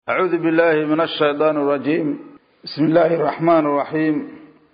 أعوذ بالله من الشيطان الرجيم بسم الله الرحمن الرحيم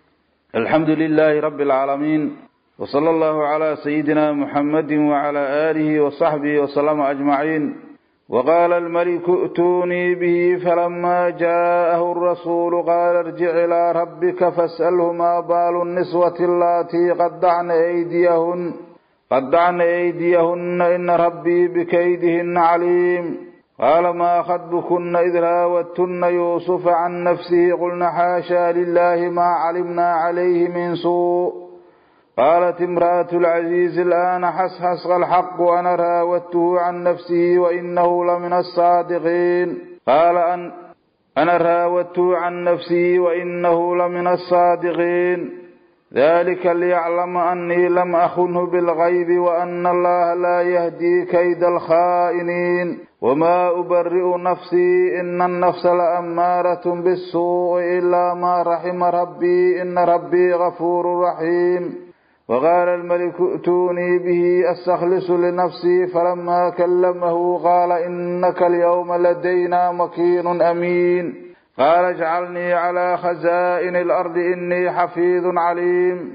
الحمد لله رب العالمين وصلى الله على سيدنا محمد وعلى آله وصحبه وسلم أجمعين وقال الملك ائتوني به فلما جاءه الرسول قال ارجع إلى ربك فاسأله ما بال النسوة اللاتي قدعن أيديهن قدعن أيديهن إن ربي بكيدهن عليم قال ما خطبكن إذ راوتن يوسف عن نفسه قلن حاشا لله ما علمنا عليه من سوء قالت امرأة العزيز الآن حسحس الحق وأنا راودته عن نفسه وإنه لمن الصادقين قال أن أنا راودته عن نفسه وإنه لمن الصادقين ذلك ليعلم أني لم أخنه بالغيب وأن الله لا يهدي كيد الخائنين وما أبرئ نفسي إن النفس لأمارة بالسوء إلا ما رحم ربي إن ربي غفور رحيم وقال الملك ائتوني به أستخلص لنفسي فلما كلمه قال إنك اليوم لدينا مكين أمين قال اجعلني على خزائن الأرض إني حفيظ عليم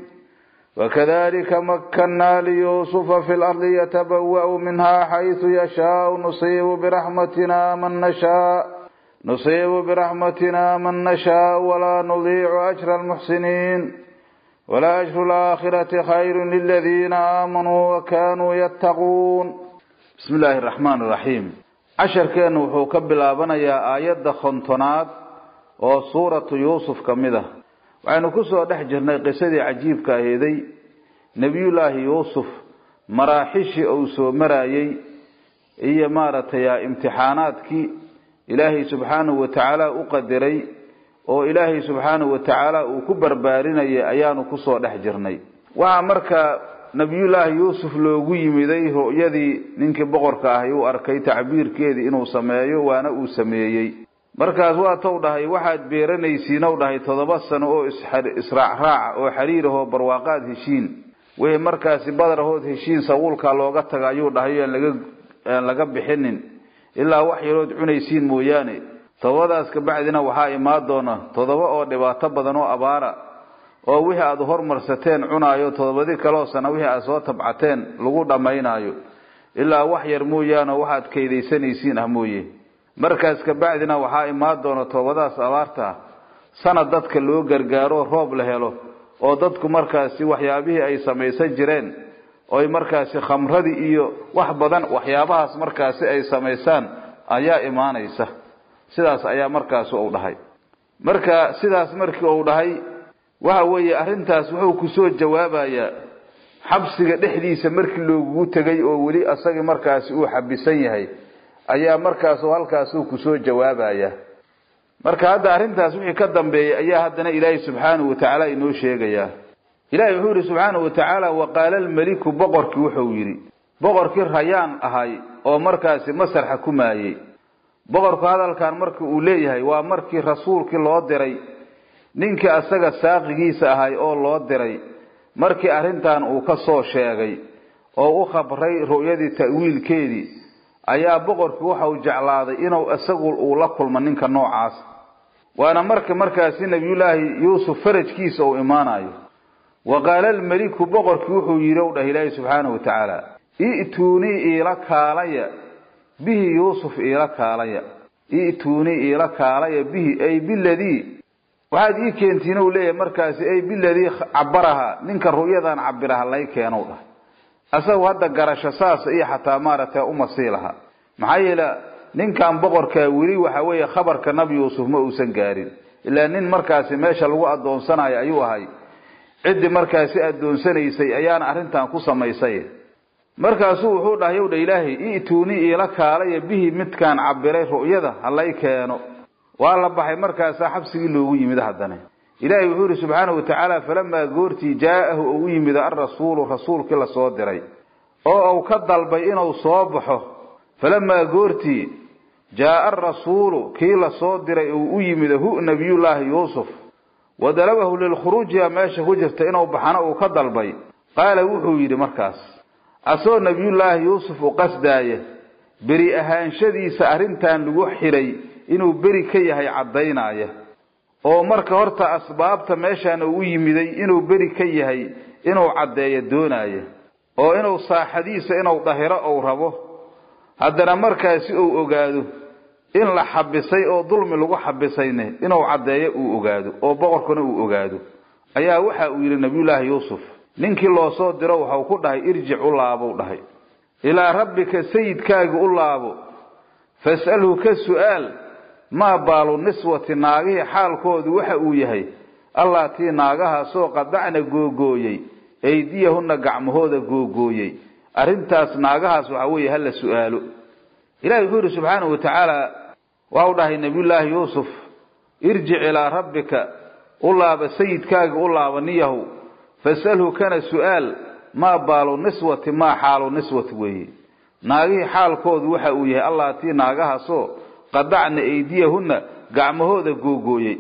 وكذلك مكنا ليوسف في الأرض يتبوأ منها حيث يشاء نصيب برحمتنا من نشاء نصيب برحمتنا من نشاء ولا نضيع أجر المحسنين ولا أجر الآخرة خير للذين آمنوا وكانوا يتقون بسم الله الرحمن الرحيم عشر كان وحو كبلابنا يا آيات خنطنات oo suuratu yuusuf ka mid ah waxaynu ku soo dhex jirnay qisadii cajiibka aheeday nebiyullaahi yuusuf maraaxishii uu soo marayey iyo maaragtay imtixaanaadkii ilaahay subxaanahu wa tacaala u qadiray oo ilaahay subxaanahu wa tacaala uu ku barbaarinayay ayaanu kusoo dhex jirnay waxaa markaa nebiyullaahi yuusuf loogu yimiday ru'yadii ninkii boqorka ahi uu arkay tacbiirkeedii inuu sameeyo waana uu sameeyey markaas waa tow dhahay waxaad beeranaysiin ow dhahay toddoba sano oo israacraaca oo xiriir ahoo barwaaqaad heshiin wixii markaasi badarahood heshiin sawuulkaa looga taga ayuu dhahay aan laga aan laga bixinin ilaa wax yarood cunaysiin mooyaane toddobadaas kabacdina waxaa imaan doona toddoba oo dhibaato badan oo abaara oo wixii aad hormarsateen cunaayo toddobadii kaloo sana wixii aad soo tabcateen lagu dhammaynaayo ilaa wax yar mooyaane waxaad kaydaysanaysiin ah mooye markaas kabacdina waxaa imaan doona toobadaas abaarta ah sanad dadka loo gargaaro roob la helo oo dadku markaasi waxyaabihii ay samaysan jireen oy markaasi khamradii iyo wax badan waxyaabahaas markaasi ay samaysaan ayaa imaanaysa sidaas ayaa markaasi uu dhahay marka sidaas markii uu dhahay waxa weeye arrintaas wuxuu kusoo jawaabayaa xabsiga dhexdiisa markii loogugu tegay oo weli asagii markaasi uu xabisan yahay ayaa markaasu halkaasuu kusoo jawaabaya marka hadda arrintaas wixii ka dambeeyay ayaa haddana ilaahay subxaanahu watacaala inoo sheegayaa ilahay wuxuu yihi subxaanahu watacaala waqaala almeliku boqorkii wuxuu yidhi boqorkii rayaan ahay oo markaasi masar xukumaayey boqorku hadalkan marka uu leeyahay waa markii rasuulkii loo diray ninkii asaga saaqigiisa ahay oo loo diray markii arrintan uu ka soo sheegay oo u khabray ru'yadii ta'wiilkeedii ayaa boqorkii waxa uu jeclaaday inuu isagu uu la kulmo ninka noocaas waana marka markaasi nebiyullaahi yuusuf farajkiisa uu imaanayo wa qaala almeliku boqorkii wuxuu yidhi ow dhah ilaahi subxaanahu watacaala i'tuunii iila kaalaya bihi yuusuf iila kaalaya i'tuunii iila kaalaya bihi ay biladii waxaad ii keentiin u leeyahay markaasi ay biladii cabaraha ninka ru'yadan cabiraha lay keenow dhah asagu hadda garasho saas iyo xataa maaragtay uma sii laha maxaa yeele ninkan boqorkaa weli waxa weeye khabarka nabi yuusuf ma uusan gaarin ilaa nin markaasi meesha lagu adoonsanayo ayuu ahay ciddii markaasi adoonsanaysay ayaana arrintan ku samaysay markaasuu wuxuu dhahay ow dha ilaahay i'tuunii iila kaalaya bihi midkaan cabiray ru'yada halay keeno waa la baxay markaasaa xabsigii loogu yimid haddana ilaahay wuxuu yihi subxaanahu watacaala falamaa goortii jaa'ahu ou u yimid alrasuulu rasuulkii lasoo diray oo uu ka dalbay inuu soo baxo falamaa goortii jaaa arasuulu kii lasoo diray uu u yimid hu nabiyullaahi yuusuf wa dalabahu lilkhuruujiya meesha ku jirta inuu baxana uu ka dalbay qaala wuxuu yidhi markaas asoo nabiyullaahi yuusuf u qasdaaya beri ahaanshadiisa arrintan lagu xidhay inuu beri ka yahay caddaynaya oo marka horta asbaabta meeshaan uu u yimiday inuu beri ka yahay inuu caddeeyo doonaya oo inuu saaxadiisa inuu dhahiro ou rabo haddana markaasi uu ogaado in la xabisay oo dulmi lagu xabisayne inuu caddeeyo uu ogaado oo boqorkuna uu ogaado ayaa waxa uu yidhi nabiyullaahi yuusuf ninkii loo soo diro waxau ku dhahay irjic u laabou dhahay ilaa rabbika sayidkaaga u laabo fas'alhu ka su'aal maa baalu niswati naagihii xaalkoodu waxa uu yahay allaatii naagahaasoo qadacna googooyey eydiyahunna gacmahooda googooyey arrintaas naagahaas waxa weeye hala su'aalo ilahi wuxuu yidhi subxaanahu wa tacaala waxau dhahay nabiyullaahi yuusuf irjic ilaa rabbika u laaba sayidkaaga u laaba niyahow fas'alhu kana su'aal maa baalu niswati maa xaalu niswati weeye naagihii xaalkoodu waxa uu yahay allaatii naagahaasoo qadacna eydiyahunna gacmahooda googooyey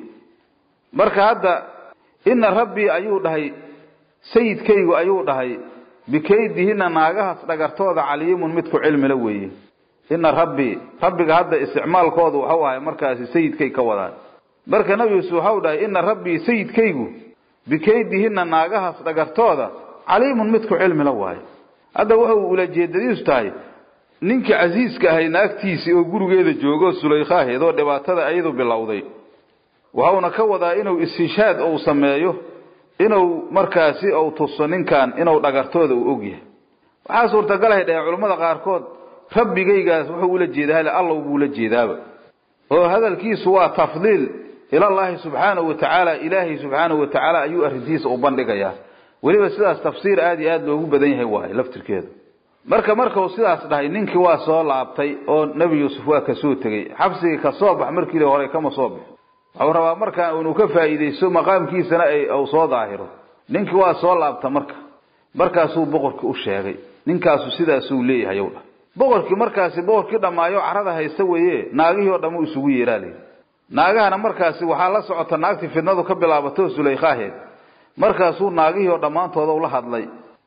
marka hadda ina rabbii ayuu dhahay sayidkaygu ayuu dhahay bikaydihinna naagahaas dhagartooda caliimun midku cilmila weeye ina rabbii rabbiga hadda isticmaalkoodu waxau ahay markaasi sayidkay ka wadaan marka nabi yuusuf waxau dhahay ina rabbii sayidkaygu bikaydihinna naagahaas dhagartooda caliimun midku cilmila waaye hadda wuxuu ulajeedadiisu tahay ninkii casiiska ahay naagtiisii oo gurigeeda joogo sulaykaaheed oo dhibaatada ayadu bilowday waxauna ka wadaa inuu istishaad uu sameeyo inuu markaasi uu tuso ninkan inuu dhagartooda uu og yahay waxaa suurtagalahay dhahe culammada qaarkood rabbigaygaas wuxuu ula jeedaa hale allow buu la jeedaaba oo hadalkiisu waa tafdiil ilallaahi subxaanahu wa tacaala ilaahay subxaanahu wa tacaala ayuu arrintiisa u bandhigayaa weliba sidaas tafsiir aada iyo aada loogu badan yahay waaye laftirkeeda marka markau sidaas dhahay ninkii waa soo laabtay oo nebi yuusuf waa kasoo tegey xabsigii kasoo bax markiile hore kama soo bix waxuu rabaa markaa inuu ka faa'iidaysto maqaamkiisana uu soo daahiro ninkii waa soo laabta marka markaasuu boqorkii u sheegay ninkaasu sidaasuu leeyahay ow dhah boqorkii markaasi boqorkii dhammaayo carada haysta weeye naagihii oo dhammu isugu yeeraa layidhi naagahana markaasi waxaa la socota naagtii fidnadu ka bilaabato sulaykaaheed markaasuu naagihii oo dhammaantooda ula hadlay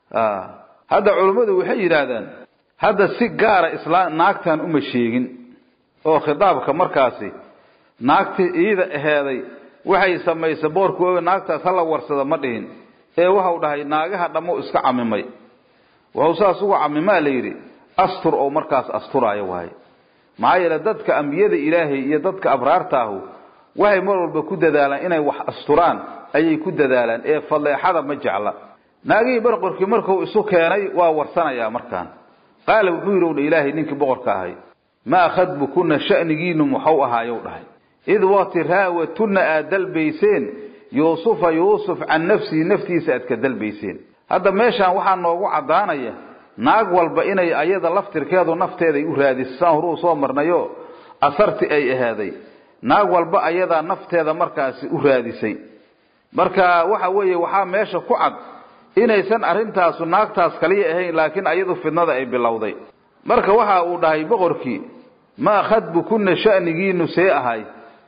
hadda culummadu waxay yidhaahdaan hadda si gaara isla naagtan uma sheegin oo khitaabka markaasi naagtii iida aheeday waxay samaysay boorku naagtaas hala warsada ma dhihin ee waxau dhahay naagaha dhammo iska camimay wuxuu saas ugu camimaa la yidhi astur oo markaas asturaayo waaye maxaa yeele dadka ambiyada ilaahay iyo dadka abraartaahu waxay mar walba ku dadaalaan inay wax asturaan ayay ku dadaalaan ee faleexada ma jecla naagihii boqorkii markuu isu keenay waa warsanayaa markaan qaala wuxuu yidhi udha ilaahay ninkii boqorka ahay maa khadbukunna sha'nigiinu muxuu ahaayow dhahay id waqti raawatunna aad dalbayseen yuusufa yuusuf can nafsihi naftiisa aad ka dalbayseen hadda meeshaan waxaa noogu caddaanaya naag walba inay ayada laftirkeedu nafteeday u raadisay saan horuu soo marnayo asarti ay ahaaday naag walba ayadaa nafteeda markaasi u raadisay marka waxa weeye waxaa meesha ku cad inaysan arrintaasu naagtaas kaliya ahayn laakiin ayadu fidnada ay bilowday marka waxa uu dhahay boqorkii maa khadbukunna sha'nigiinu see ahay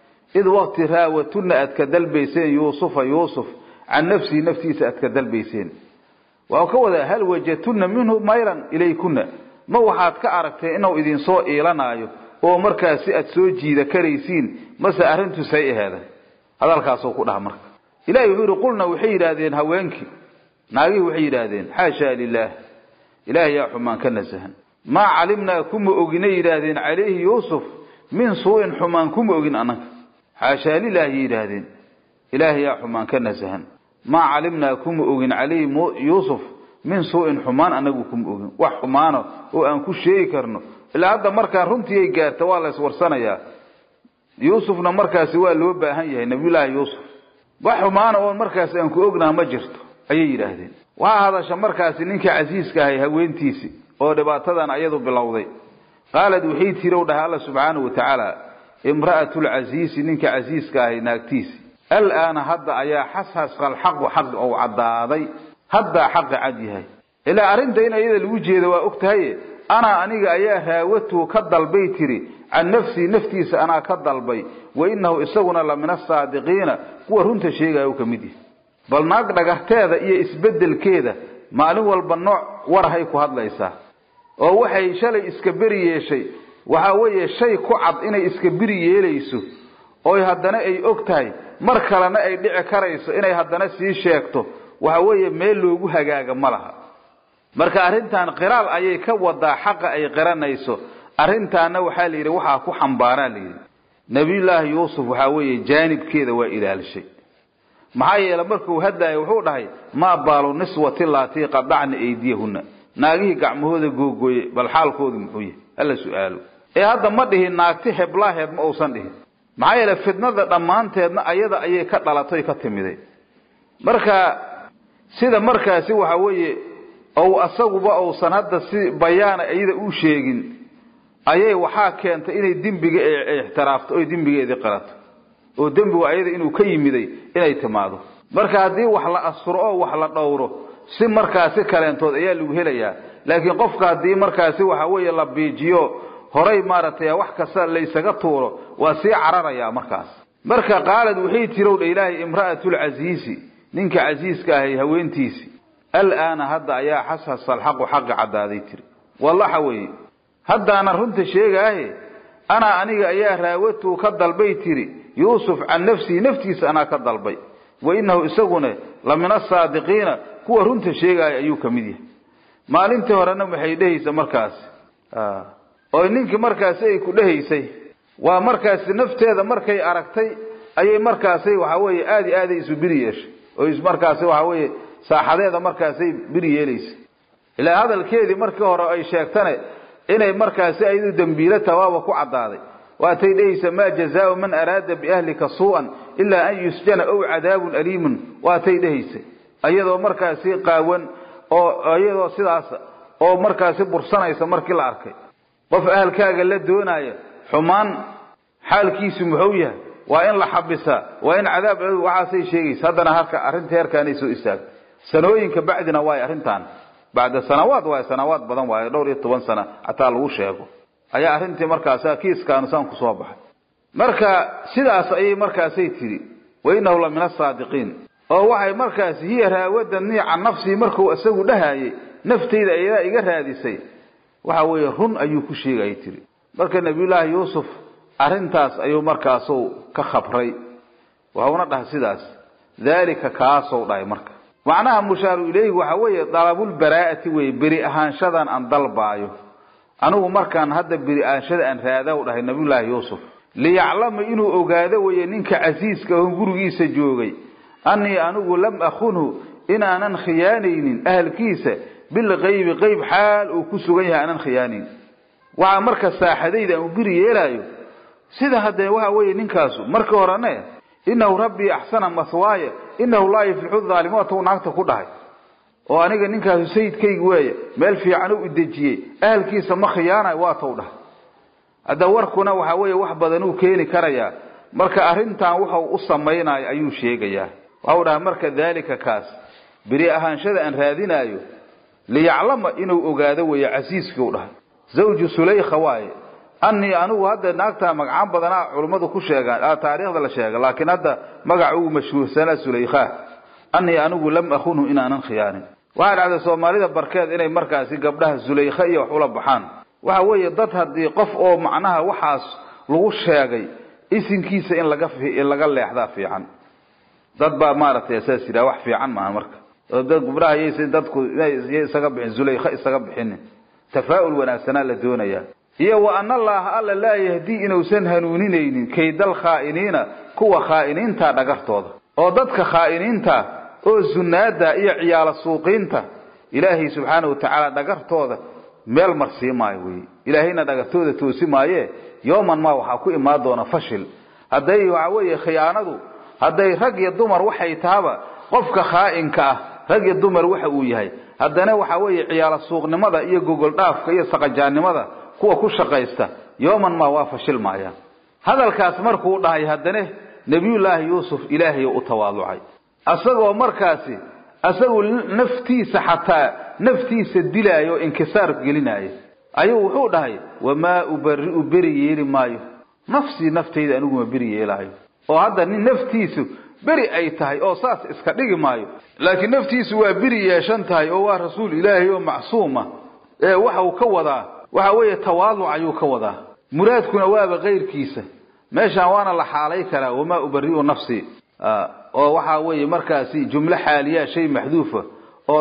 id waqti raawatunna aad ka dalbayseen yuusufa yuusuf can nafsihi naftiisa aad ka dalbayseen waxau ka wadaa hal wajadtunna minhu maylan ilaykunna ma waxaad ka aragteen inuu idinsoo iilanaayo oo markaasi aad soo jiida karaysiin mase arrintu say aheeday hadalkaasuu ku dhaha marka ilahi wuxuu yidhi qulna waxay yidhaahdeen haweenkii naagihii waxay yidhaahdeen xaashaa lilaah ilaahay yaa xumaan ka nasahan maa calimnaa kuma oginay yidhaahdeen calayhi yuusuf min suu'in xumaan kuma ogin annaga xaashaa lilaahi yidhaahdeen ilaahay yaa xumaan ka nasahan maa calimnaa kuma ogin calayhi yuusuf min suu'in xumaan annagu kuma ogin wax xumaano oo aan ku sheegi karno ilaa hadda markaan runtiiyay gaarta waa la iswarsanayaa yuusufna markaasi waa loo baahan yahay nabiyullaahi yuusuf wax xumaana oon markaasi aan ku ognaha ma jirto ayay yidhaahdeen waxaa hadasha markaasi ninkii casiiska ahay haweentiisii oo dhibaatadan ayadu bilowday qaalad waxay tiri u dhahay alla subxaanahu wa tacaala imra'atu lcasiisi ninka casiiska ahay naagtiisi alaana hadda ayaa xashaska alxaqu xaq ou caddaaday haddaa xaqi cad yahay ilaa arrinta in ayada lagu jeeda waa og tahaye anaa aniga ayaa raawatuhu ka dalbay tiri can nafsii naftiisa anaa ka dalbay wa innahu isaguna la min asaadiqiina kuwa runta sheegaya u ka mid yahay bal naag dhagarteeda iyo isbeddelkeeda maalin walba nooc warahay ku hadlaysaa oo waxay shalay iska beri yeeshay waxa weeye shay ku cad inay iska biri yeelayso oy haddana ay og tahay mar kalena ay dhici karayso inay haddana sii sheegto waxa weeye meel loogu hagaaga ma laha marka arrintan qiraal ayay ka wadaa xaqa ay qiranayso arrintaana waxaa la yidhi waxaa ku xambaaraa la yidhi nabiyullaahi yuusuf waxaa weeye jaanibkeeda waa ilaalishay maxaa yeele markuu hadlaayo wuxuu dhahay maa baalu niswati laatii qadacna eydiyahunna naagihii gacmahooda googooye bal xaalkoodu muxuu yahay hala su-aalo ee hadda ma dhihin naagti heblaaheed ma uusan dhihin maxaa yeele fidnada dhammaanteedna ayada ayay ka dhalatay ka timiday marka sida markaasi waxa weeye ou asaguba uusan hadda si bayaana iyada u sheegin ayay waxaa keentay inay dembiga ixtiraafto oy dembigeedii qirato oo dembigu ayada inuu ka yimiday inay timaado marka haddii wax la asturo oo wax la dhowro si markaasi kaleentood ayaa lagu helayaa laakiin qofka haddii markaasi waxa weeye la biijiyo horay maaragtay wax kasta laysaga tuuro waa sii cararayaa markaas marka qaalad waxay tirowdha ilaahay imra'atulcasiisi ninka casiiska ahay haweentiisi alaana hadda ayaa xashasa alxaqu xaqi caddaaday tiri wallaxa weeye haddaana runta sheegaahe anaa aniga ayaa raawatuu ka dalbay tiri yuusuf can nafsihi naftiisa anaa ka dalbay wa innahu isaguna la min asaadiqiina kuwa runta sheegaaya ayuu ka mid yahay maalintii horena waxay dhehaysa markaasi oy ninkii markaasi ay ku dhehaysay waa markaasi nafteeda markay aragtay ayay markaasi waxa weeye aada iyo aaday isu biri yeeshay oo markaasi waxa weeye saaxadeeda markaasay biri yeelaysay ilaa hadalkeedii markii hore ay sheegtane inay markaasi ayadu dembiilo tawaaba ku caddaaday waatay dhehaysa maa jazaau man araada biahlika suu'an ilaa an yusjana ow cadaabun aliimun waatay dhehaysa iyadoo markaasi qaawan oo iyadoo sidaas oo markaasi bursanaysa markii la arkay qof ahalkaaga la doonaya xumaan xaalkiisu muxuu yahay waa in la xabisaa waa in cadaab waxaasay sheegaysa haddana halka arrinta heerkaanay soo istaagtay sanooyinka bacdina waay arrintan bacda sanawaad waay sanawaad badan waayo dhowr iyo toban sana xataa lagu sheego ayaa arrintii markaasa kiiskaanu saan kusoo baxay marka sidaas ayay markaasay tidhi wa innahu la min asaadiqiin oo waxay markaasi hiya raawadanii can nafsii markuu isagu dhahayay naftayda ayadaa iga raadisay waxa weeye run ayuu ku sheegayay tiri marka nabiyullaahi yuusuf arrintaas ayuu markaasu ka khabray waxauna dhahay sidaas daalika kaasou dhahay marka macnaha mushaaru ileyhi waxa weeye dalabulbaraa'ati weye beri ahaanshadan aan dalbaayo anigu markaan hadda beri ahaanshada aan raada u dhahay nabiyullaahi yuusuf liyaclama inuu ogaado weye ninka casiiska oo gurigiisa joogay annii anigu lam akunhu inaanan khiyaanaynin ahalkiisa bilqaybi qayb xaal uu ku sugan yahay aanan khiyaanayn waxaa marka saaxadayda aan u biri yeelaayo sida haddee waxa weeye ninkaasu markii horene inahu rabbii axsana mahwaaya inahu laa yuflixu dhaalimuun tuu naagta ku dhahay oo aniga ninkaasu sayidkayga weeye meel fiican u idejiyey ahalkiisa ma khiyaanayo waa tou dhahay hadda warkuna waxa weeye wax badanuu keeni karayaa marka arrintan wuxuu u samaynayo ayuu sheegayaa waxau dhahay marka daalika kaas beri ahaanshada aan raadinaayo liyaclama inuu ogaado weeye casiiskii u dhahay zawju sulaykha waaye annii anigu hadda naagtaa magacaan badanaa culummadu ku sheegaan taariikhda la sheega laakiin hadda magaca ugu mashhuursanaa sulaykha annii anigu lam akunhu inaanan khiyaanin waxaa dhacday soomaalida barkeed inay markaasi gabdhaha sulaykha iyo wax ula baxaan waxa weeye dad haddii qof oo macnaha waxaas lagu sheegay isinkiisa in laga laga leexdaa fiican dad baa maaragtay saas yidhaha wax fiican maaha marka oo dad gabdhaha yaysan dadku inay isaga bixin sulaykha isaga bixinin tafaa'ul wanaagsanaa la doonayaa iyo wa ana allaaha alla laa yahdii inuusan hanuuninaynin kaydal khaa'iniina kuwa khaa'iniinta dhagartooda oo dadka khaa'iniinta oo zunaada iyo ciyaala suuqiinta ilaahay subxaana watacaala dhagartooda meel marsii maayo wey ilaahayna dhagartooda toosi maaye yooman maa waxaa ku imaan doona fashil hadday waxa weeye khiyaanadu hadday rag iyo dumar waxay tahaba qofka khaa'inka ah rag iyo dumar waxa uu yahay haddana waxa weeye ciyaala suuqnimada iyo gogol dhaafka iyo saqajaannimada kuwa ku shaqaysta yooman maa waa fashil maayaan hadalkaas markuu dhahay haddana nebiyullaahi yuusuf ilaahay u tawaaducay asagoo markaasi asagu naftiisa xataa naftiisa dilaayo o inkisaar gelinaayo ayuu wuxuu dhahay wamaa ubari'u beri yeeli maayo nafsii naftayda aniguma beri yeelaayo oo hadda nin naftiisu beri ay tahay oo saas iska dhigi maayo laakiin naftiisu waa beri yeeshan tahay oo waa rasuul ilaahay oo macsuuma ee waxa uu ka wadaa waxa weeye tawaaduc ayuu ka wadaa muraadkuna waaba kayrkiisa meeshaan waana la xaalay karaa wamaa ubari'u nafsi oo waxaa weeye markaasi jumlo xaaliyaa shay maxduufa oo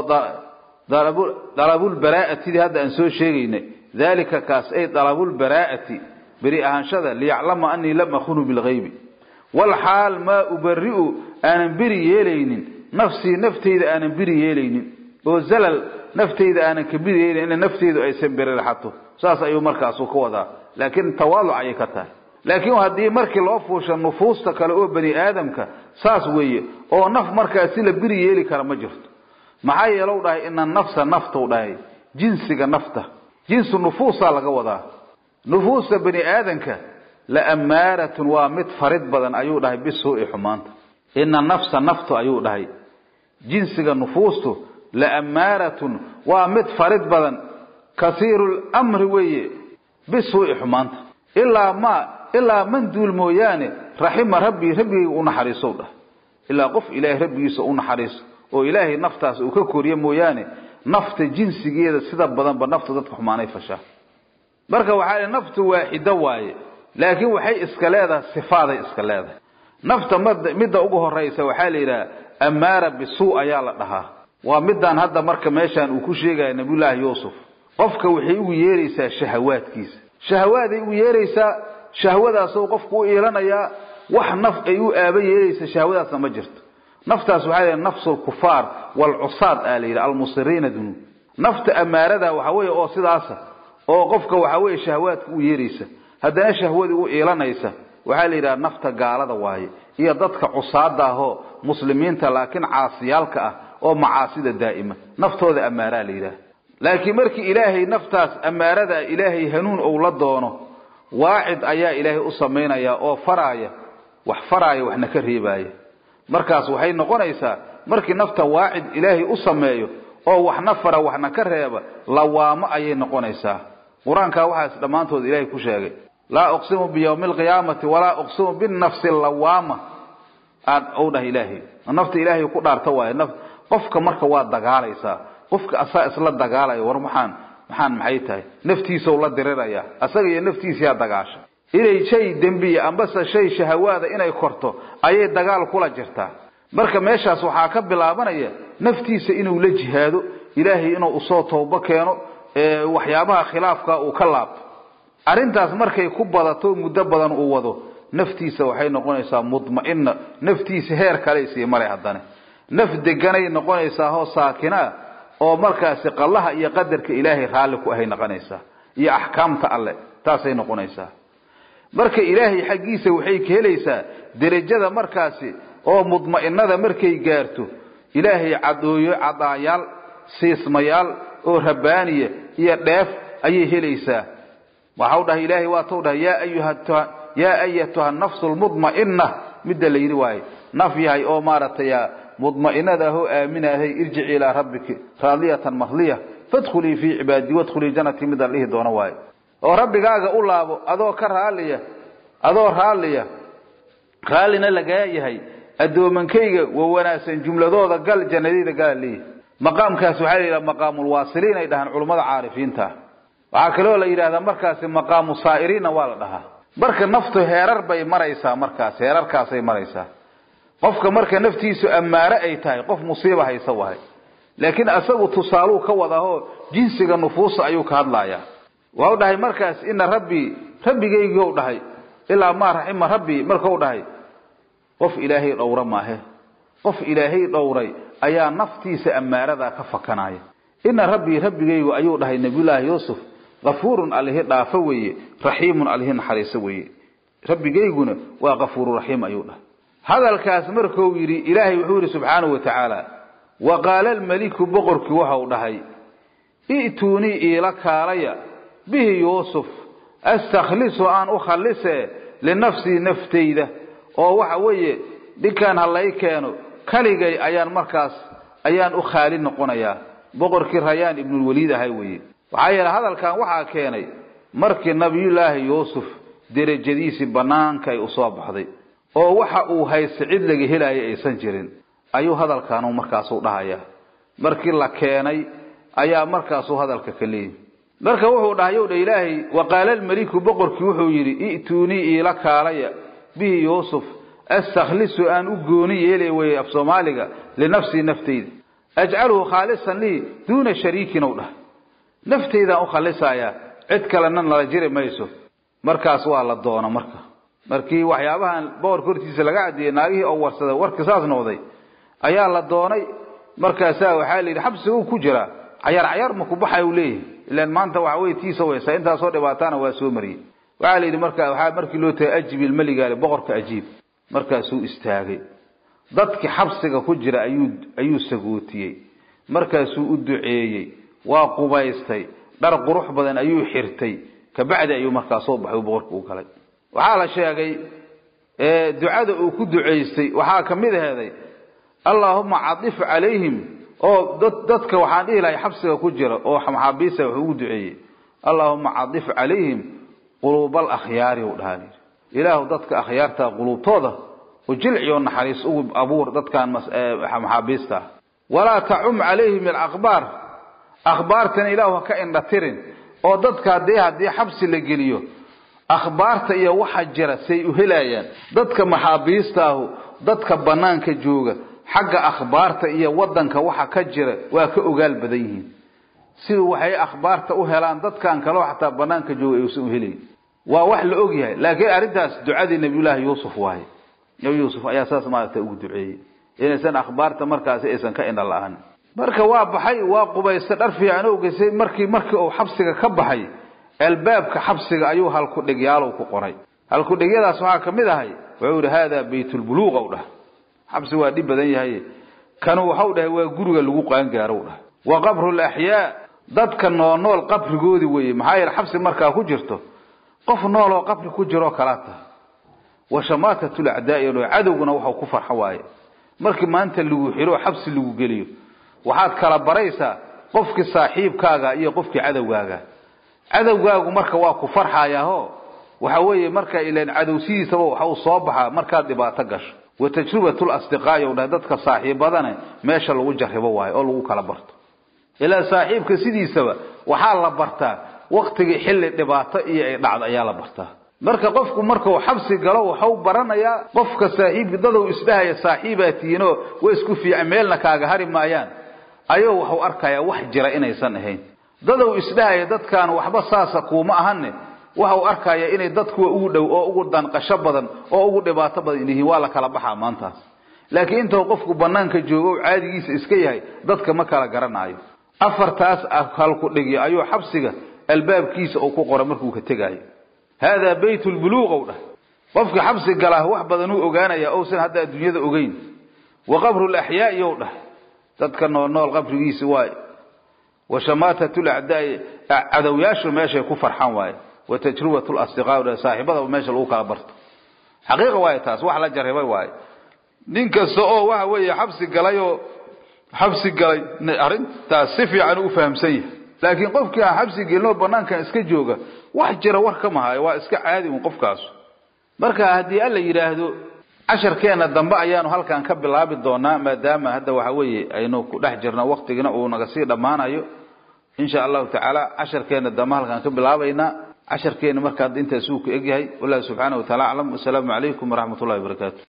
dalabulbaraa'atidii hadda aan soo sheegaynay dalika kaas ay dalabulbaraa'ati beri ahaanshada liyaclama anii lam akhunu bilgaybi walxaal maa ubari'u aanan beri yeelaynin nafsii naftayda aanan beri yeelaynin oo zalal naftayda aanan ka beri yeelaynin ina naftaydu aysan berirxato saas ayuu markaasu ka wadaa laakiin tawaaluc ayay ka tahay laakiin haddii markii loo fuusha nufuusta kale oo bani aadamka saas weeye oo naf markaasi la beri yeeli kara ma jirto maxaa yeelow dhahay ina nafsa naftau dhahay jinsiga nafta jinsu nufuusaa laga wadaa nufuusta bani aadamka la ammaaratun waa mid farid badan ayuu dhahay bisuu'i xumaanta ina nafsa naftu ayuu dhahay jinsiga nufuustu la ammaaratun waa mid farid badan kasiiru lamri weeye bisuu'i xumaanta ilaa ma ilaa man duul mooyaane raxima rabbii rabbigayga u naxariisow dhah ilaa qof ilaahay rabbigiisa u naxariiso oo ilaahay naftaas uu ka koriyo mooyaane nafta jinsigeeda sida badanba nafta dadka xumaanay fashaa marka waxaa li naftu waaxido waaye laakiin waxay iska leedahay sifaaday iska leedahay nafta midda ugu horaysa waxaa la yidhaha ammaara bisuu ayaa la dhahaa waa midaan hadda marka meeshaan uu ku sheegaya nabiyullaahi yuusuf qofka waxay ugu yeeraysaa shahawaadkiisa shahawaaday ugu yeeraysaa shahwadaasoo qofku u iilanayaa wax naf ay u aaba yeelaysa shahwadaasna ma jirto naftaas waxaa la nafsu lkufaar waalcusaad aa la yidhi almusiriina dunuub nafta ammaarada waxa weeye oo sidaasa oo qofka waxa weeye shahwaadka u yeeraysa haddana shahwadii u iilanaysa waxaa la yidhaha nafta gaalada waaye iyo dadka cusaada ahoo muslimiinta laakiin caasiyaalka ah oo macaasida daa'ima naftooda ammaaraa la yidhaha laakiin markii ilaahay naftaas ammaarada ilaahay hanuun ou la doono waacid ayaa ilaahay u samaynaya oo faraaya wax faraaya waxna ka reebaaya markaas waxay noqonaysaa markii nafta waacid ilaahay u sameeyo oo waxna fara waxna ka reeba lawaamo ayay noqonaysaa qur-aankaa waxaas dhammaantood ilaahay ku sheegay laa uqsimu biyawmi alqiyaamati walaa uqsimu binafsi lawaama aad ou dhah ilaahay nafta ilaahay ku dhaarta waaye naf qofka marka waa dagaalaysaa qofka asaa isla dagaalaya war maxaan maxaan maxay tahay naftiisau la diriraya asaga iyo naftiisiyaa dagaasha inay shay dembiya ambase shay shahawaada inay korto ayay dagaal kula jirtaa marka meeshaas waxaa ka bilaabanaya naftiisa inuu la jihaado ilaahay inuu usoo toobo keeno waxyaabaha khilaafka uu ka laabto arrintaas markay ku badato muddo badan uu wado naftiisa waxay noqonaysaa mudma'ina naftiisa heer kaley sii maray haddana naf deganay noqonaysaa hoo saakinaa oo markaasi qallaha iyo qadarka ilaahay raalli ku ahay noqonaysaa iyo axkaamta alle taasay noqonaysaa marka ilaahay xaggiisa waxay ka helaysaa derajada markaasi oo mudma'inada markay gaarto ilaahay cadooyo cadaayaal siismayaal oo rabbaaniya iyo dheef ayay helaysaa waxau dhahay ilaahay waatau dhahay yaa ayatuha nafsu lmudma'ina midda la yidhi waaye naf yahay oo maaragtay mudma'inada ahoo aaminaahay irjici ilaa rabbiki raadiyatan mahliya fadkhulii fii cibaadii wadkhulii jannatii midaan dhihi doono waaye oo rabbigaaga u laabo adoo ka raalliya adoo raalliya raallina lagaa yahay addoomankayga wa wanaagsan jumladooda gal jannadayda gala leeyahy maqaamkaas waxaa la yidhaha maqaamulwaasiliin ay dhahaan culummada caarifiinta waxaa kaloo la yidhahdaa markaasi maqaamu saa'iriinna waa la dhahaa marka naftu heerar bay maraysaa markaas heerarkaasay maraysaa qofka marka naftiisu ammaare ay tahay qof musiiba haysa wahay laakiin asagu tusaaluu ka wadahoo jinsiga nufuusa ayuu ka hadlayaa waxau dhahay markaas ina rabbii rabbigaygiiou dhahay ilaa maa raxima rabbii markau dhahay qof ilaahay dhowra maahe qof ilaahay dhowray ayaa naftiisa ammaaradaa ka fakanaya ina rabbii rabbigaygu ayuu dhahay nabiyullaahi yuusuf kafuurun alihi dhaafo weeye raxiimun alihi naxariiso weeye rabbigayguna waa kafuururaxiim ayuu dhahay hadalkaas markuu yidhi ilaahay wuxuu yidhi subxaanahu wa tacaala wa qaala almeliku boqorkii waxau dhahay i'tuunii iila kaalaya bihi yuusuf astakhlisu aan u khallise linafsii naftayda oo waxa weeye dhinkaan ha lay keeno kaligay ayaan markaas ayaan u khaali noqonayaa boqorkii rayaan ibnulwaliid ahay weeye waxaa yeele hadalkan waxaa keenay markii nabiyullaahi yuusuf derajadiisii bannaanka ay usoo baxday oo waxa uu haysta cid laga helaya aysan jirin ayuu hadalkaanu markaasu dhahayaa markii la keenay ayaa markaasuu hadalka ka leeyihi marka wuxuu dhahay yow dha ilaahay waqaala almeliku boqorkii wuxuu yidhi i'tuunii iila kaalaya bihi yuusuf astakhlisu aan u gooni yeelay weye af soomaaliga linafsii naftayda ajcaluhu khaalisan lii duuna shariikin ow dhah naftaydaan u khalisayaa cid kalena nala jiri mayso markaas waa la doona marka markii waxyaabahan boqorka hortiisa laga caddeeyey naagihii oo warsada warka saas noqday ayaa la doonay markaasaa waxaa la yidhi xabsiga uu ku jiraa cayaar cayaar ma ku baxay uu leeyahay ilaan maanta waxa weye tiisa weysaa intaasoo dhibaataana waa soo mariyey waxaa la yidhi marka waxaa markii loo tagay ajib ilmeligaale boqorka ajiib markaasuu istaagay dadkii xabsiga ku jira ayuu ayuu sagootiyey markaasuu u duceeyey waa qubaystay dhar qurux badan ayuu xirtay kabacdi ayuu markaa soo baxay boqorka u galay waxaa la sheegay ducada uu ku ducaystay waxaa ka mid aheeday allaahuma cadif calayhim oo dadka waxaan dhihi lahay xabsiga ku jira oo maxaabiista wuxuu ugu duceeyey allaahuma cadif calayhim quluuba alakhyaari u dhahaa ilaahu dadka akhyaarta quluubtooda oo jilciyo naxariis ugu abuur dadkan maxaabiista walaa tacum calayhim alaqbaar akhbaartana ilaahu ha ka indhatirin oo dadka haddii haddii xabsi la geliyo akhbaarta iyo waxa jira say u helayaan dadka maxaabiistaahu dadka bannaanka jooga xagga akhbaarta iyo waddanka waxa ka jira waa ka ogaal badan yihiin sida waxay akhbaarta u helaan dadkan kaleo xataa bannaanka jooga ayuusan u helayn waa wax la og yahay laakiin arrintaas ducadii nabiyullaahi yuusuf waaye nabi yuusuf ayaa saas maaragta ugu duceeyey inaysan akhbaarta markaasi aysan ka indha la-aan marka waa baxay waa qubaystay dhar fiican o geysay markii markii uu xabsiga ka baxay albaabka xabsiga ayuu halkudhigyaalow ku qoray halkudhigyadaas waxaa ka mid ahay wuxuu yihi haadaa baytulbuluuq ow dhah xabsi waa dhib badan yahay kanu waxau dhahay waa guriga lagu qaangaarow dhah wa qabru laxyaa dadka noonool qabrigoodii weeye maxaa yeele xabsi markaa ku jirto qof nool oo qabri ku jiroo kalaa tahay wa shamaatat lacdaai cadowguna waxau ku farxo waaye markii maanta lagu xiro xabsi lagu geliyo waxaad kala baraysaa qofkii saaxiibkaaga iyo qofkii cadowgaaga cadowgaagu marka waa ku farxayaaho waxa weeye marka ilan cadowsidiisaba waxa uu soo baxaa markaad dhibaato gasho wa tajribatul asdiqaa'i u dhahay dadka saaxiibadane meesha lagu jarribo waayo oo lagu kala barto ilaa saaxiibka sidiisaba waxaa la bartaa waktigii xilli dhibaato iyo ay dhacdo ayaa la bartaa marka qofku markuu xabsi galo waxau baranayaa qofka saaxiibki dadow isdhahaya saaxiibaa tihiinoo way isku fiican meelna kaaga hari maayaan ayuu waxu arkayaa wax jira inaysan ahayn dadow isdhahaya dadkaan waxba saasa kuuma ahanne waxau arkaya inay dadkuwa ugu dhow oo ugu danqasho badan oo ugu dhibaato badan yihiin waa la kala baxaa maantaas laakiin intuu qofku banaanka joogo o caadigiisa iska yahay dadka ma kala garanaayo afartaas halku dhigyo ayuu xabsiga albaabkiisa uu ku qoray markuu ka tegaayo haadaa bayt lbuluuq ow dhah qofkii xabsi galaa wax badan uu ogaanaya ousan hadda adduunyada ogeyn wa qabru laxyaai ow dhah dadka nool nool qabrigiisi waay wa shamaatat lacdaai cadowyaashu meeshay ku farxan waaye wa tajribat lasdiqaa dhah saaxiibadaba meesha lagu kala barto xaqiiqa waaye taas wax la jarribay waaye nin kasta oo waxa weeye xabsi galayoo xabsi galay arrintaas si fiican u fahamsan yahay laakiin qofkii aan xabsi gelinoo banaankan iska jooga wax jira war ka mahayo waa iska caadi un qofkaas marka haddii alla yidhaahdo casharkeena dambe ayaanu halkan ka bilaabi doonaa maadaama hadda waxa weeye aynu ku dhex jirno waktigina uu naga sii dhammaanayo insha allahu tacaala casharkeena dambe halkaan ka bilaabaynaa casharkeena marka hadda intaas uu ku egyahay wallahu subxaana wa taala aclam wasalaamu calaykum waraxmat ullahi wabarakaatu